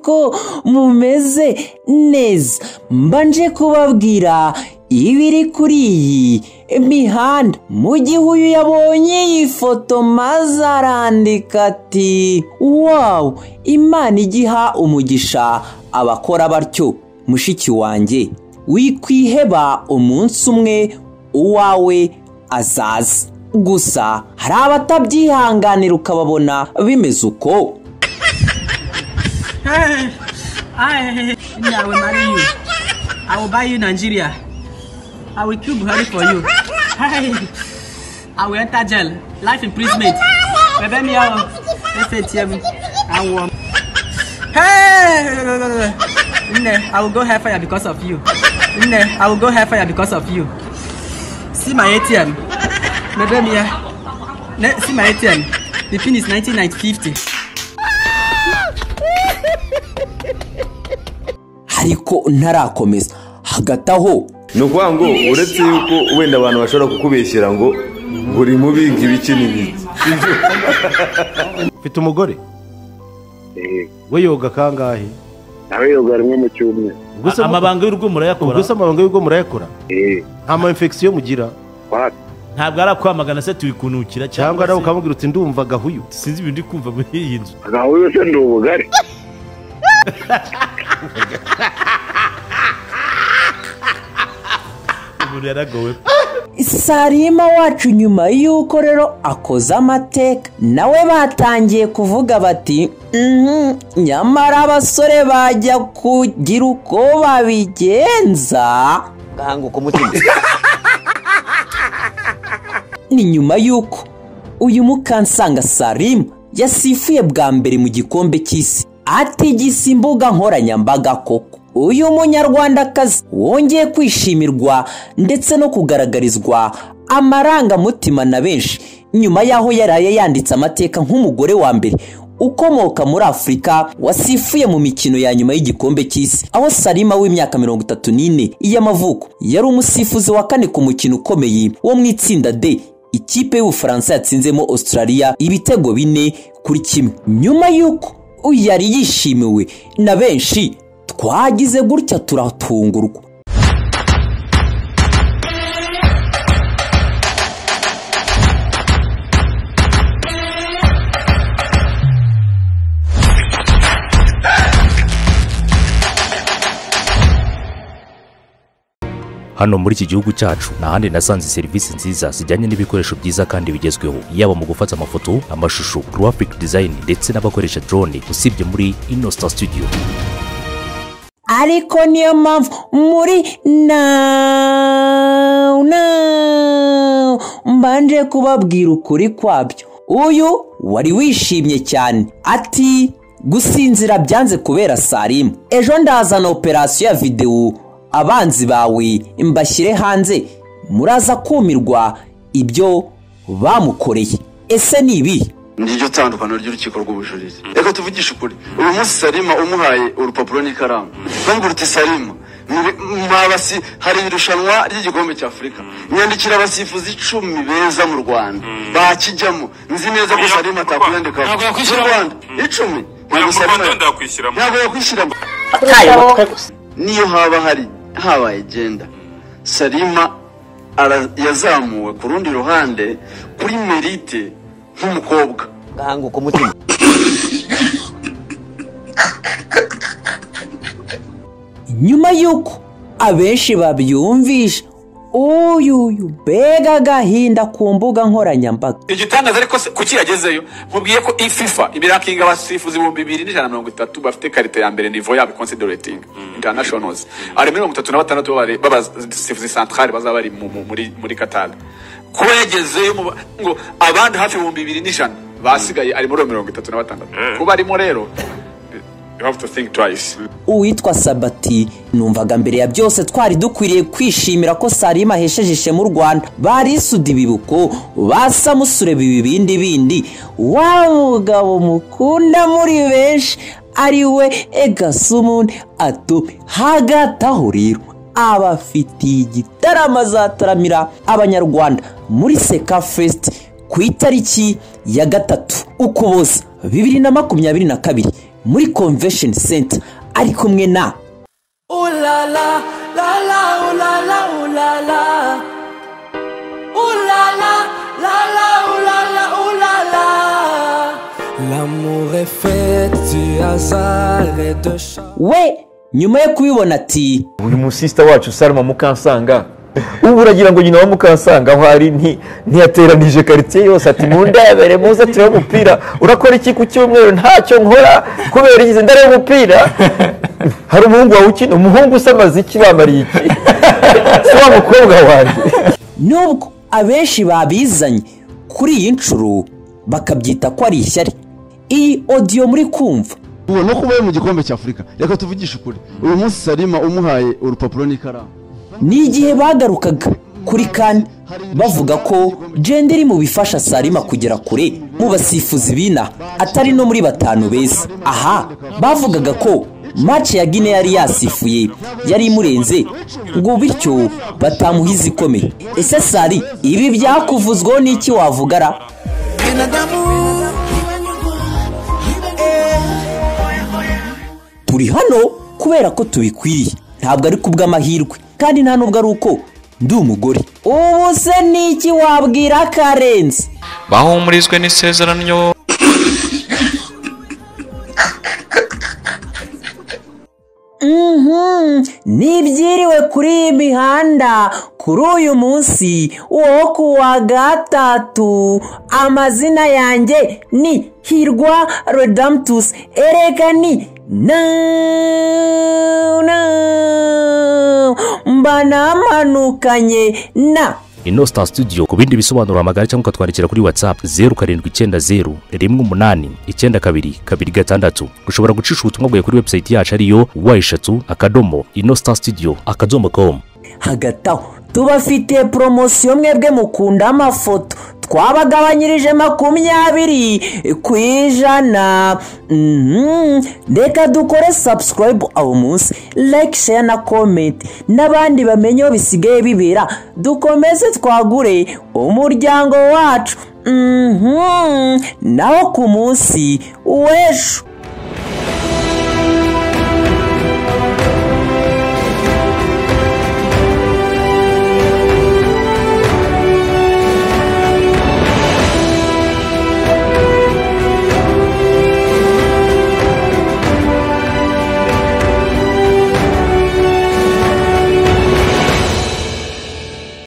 ko mumeze neza mbanje kubabwira ibiri kuri iyi mihanda mu gihe uyu yabonye iyi foto maze arandika ati wawu imana igiha umugisha abakora batyo mushiki wanjye wikwiheba umunsi umwe uwawe azaza gusa hari abatabyihanganira ukababona bimeze uko Hey, I, me, I will marry you. I will buy you Nigeria. I will kill Buhari for you. Hey, I will enter jail. Life imprisonment. Bebe me out. Let's say TM. I will. Hey, no, no, no, no. Nne, I will go hellfire because of you. Nne, I will go hellfire because of you. See my ATM. Bebe me out. Ne- See my ATM. The pin is 19950. ariko ntarakomeza hagati aho ni ukuvuga ngo uretse yuko wenda abantu bashobora kukubeshyira ngo buri mubinga ibiki n'ibiki mfite umugore we yoga kangahe nawe yoga rimwe mu cyumweru ubwo se mu- amabanga y'urugo murayakora ubwo se amabanga y'ubwo murayakora nta ma infection mugira wapi ntabwo ari akwamagana se tuyikunukira cyangwa nawe se- ukamubwira uti ndumva gahuyu sinzi ibintu ndi kumva muri iyi nzu agahuye se ndi ubugari umuntu yaragowe sarima wacu nyuma y'uko rero akoze amateka nawe batangiye kuvuga bati "Mhm, nyamara abasore bajya kugira uko babigenza gahanguka umutima ni nyuma y'uko uyu mukansanga sarima yasifuye bwa mbere mu gikombe cy'isi atigisa imbuga nkoranyambaga koko uyu munyarwandakazi wongeye kwishimirwa ndetse no kugaragarizwa amarangamutima na benshi nyuma y'aho yaraye yanditse amateka nk'umugore wa mbere ukomoka muri afurika wasifuye mu mikino ya nyuma y'igikombe cy'isi aho sarima w'imyaka mirongo itatu n'ine y'amavuko yari umusifuzi wa kane ku mukino ukomeye wo mu itsinda d ikipe y'ubufaransa yatsinzemo australia ibitego bine kuri kimwe nyuma y'uko yari yishimiwe na benshi twagize gutya turatungurwa hano muri iki gihugu cyacu nta handi nasanze serivisi nziza zijyanye n'ibikoresho byiza kandi bigezweho yaba mu gufata amafoto amashusho graphic design ndetse n'abakoresha drone usibye muri inostar studio ariko niyo mpamvu muri nawu nawu mbanje kubabwira ukuri kwabyo uyu wari wishimye cyane ati gusinzira byanze kubera sarimu ejo ndazana operasiyo ya videwo abanzi bawe mbashyire hanze muraza kumirwa ibyo bamukoreye ese ni ibihe niryo tandukaniro ry'urukiko rw'ubujurire reka tuvugishe ukuri uyu munsi sarima umuhaye urupapuro n'ikaramu bavuga uti sarima muri- mwabasi hari irushanwa ry'igikombe cy'afurika nyandikira abasifuzi icumi beza mu rwanda bakijyamo nzi neza ko sarima atakwiyandikaho Ntabwo mu yakwishyiramo. rwanda icumi Ntabwo Sarima- Rwanda yakwishyiramo. ntabwo yakwishyiramo niyo haba hari habaye igenda sarima ara- yazamuwe ku rundi ruhande kuri merite nk'umukobwa gahanguka umutima nyuma y'uko abenshi babyumvisha uyuyu mbega agahinda ku mbuga nkoranyambaga igitangaza ariko se kuki yagezeyo mubwiye ko ififa ibirakinga abasifuzi ibihumbi bibiri n'ijana na mirongo itatu bafite karita ya mbere nivo yabo ikonsideretingi intanashonozi ari muri mirongo itatu na batandatu b'abare- b'abasifuzi santarari bazaba bari mu- mu- muri muri katari kuba yagezeyo mu ba- ngo abandi hafi ibihumbi bibiri n'ijana basigaye ari muri iyo mirongo itatu na batandatu kuba arimo rero you have to think twice uwitwa sabati numvaga mbere ya byose twari dukwiriye kwishimira ko sarima ahesheje ishema u rwanda barisuda ibibuko basamusureba ibibindi bindi wa mugabo mukunda muri benshi ari we egasumuntu ato hagati aho rero abafitiye igitaramo azataramira abanyarwanda muri seka fesiti ku itariki ya gatatu ukuboza bibiri na makumyabiri na kabiri muri convention center ari kumwe na we nyuma yo kubibona ati uyu musisita wacu sarama mukansanga ubu uragira ngo nyina wa mukansanga aho ari nti- ntiyateranije karitsiye yose ati mundebere muze turebe umupira urakora iki ku cyumweru ntacyo nkora kubera igize ndareba umupira hari umuhungu wawe ukina umuhungu usamaze iki bamariye iki si wa mukobwa wanjye nubwo abenshi babizanye kuri iyi nshuro bakabyita ko ari ishyari iyi odiyo muri kumva ubu no kuba ari mu gikombe cy'afurika reka tuvugishe ukuri uyu munsi sarima umuhaye urupapuro n'ikaramu ni igihe bagarukaga kuri kane bavuga ko jenda iri mu bifasha sarima kugera kure mu basifuzi b'ina atari no muri batanu beza aha bavugaga ko mace ya gine yari yasifuye yari imurenze ngo bityo batamuhiza ikomeye ese sari ibi byakuvuzweho n'iki wavugara turi hano kubera ko tubikwiriye ntabwo ari kubw'amahirwe kandi nta nubwo ari uko ndi umugore ubu se niki wabwira karenzi bahumurijwe n'isezerano Mhm, ntibyiriwe kuri iyi mihanda kuri uyu munsi wo ku wa gatatu amazina yanjye ni hirwa redamtusi erega ni na na mba namanukanye na Innocent Studio ku bindi bisobanuro hamagara cyangwa ukatwandikira kuri WhatsApp zeru karindwi icyenda zeru rimwe umunani icyenda kabiri kabiri gatandatu ushobora gucisha ubutumwa bwawe kuri website yacu ariyo wa eshatu akadomo Innocent Studio akadomo com hagati aho tubafitiye poromosiyo mwebwe mukunda amafoto twabagabanyirije makumyabiri ku ijana Mhm. reka dukore sabusikarayibu aho munsi like share na komenti n'abandi bamenye aho bisigaye bibera dukomeze twagure umuryango wacu Mhm. nawo ku munsi w'ejo